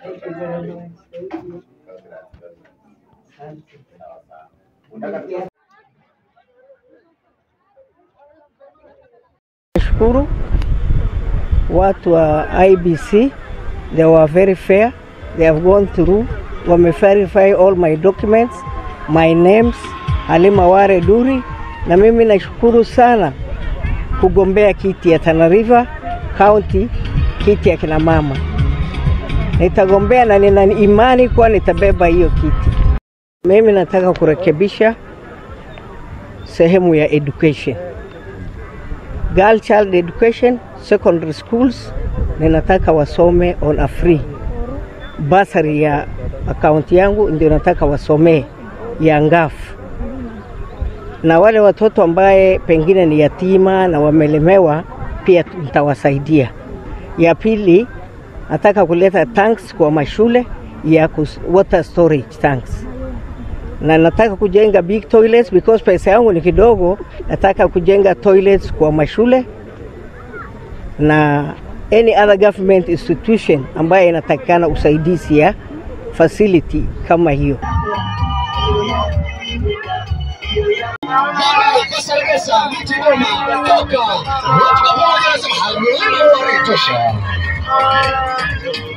Nashukuru watu wa IBC, they were very fair. They have gone through, wame verify all my documents, my names, Halima Ware Duri, na mimi nashukuru sana kugombea kiti ya Tana River County, kiti ya kina mama. Nitagombea na nina imani kuwa nitabeba hiyo kiti. Mimi nataka kurekebisha sehemu ya education girl child education secondary schools ninataka wasome on a free basari ya akaunti yangu ndio nataka wasomee ya ngafu na wale watoto ambaye pengine ni yatima na wamelemewa pia nitawasaidia ya pili nataka kuleta tanks kwa mashule ya kus- water storage tanks na nataka kujenga big toilets because pesa yangu ni kidogo. Nataka kujenga toilets kwa mashule na any other government institution ambayo inatakikana usaidizi ya facility kama hiyo. Mara ya kusalibisha ni Kigoma kutoka moja kwa moja anasema halmuhimu waritosha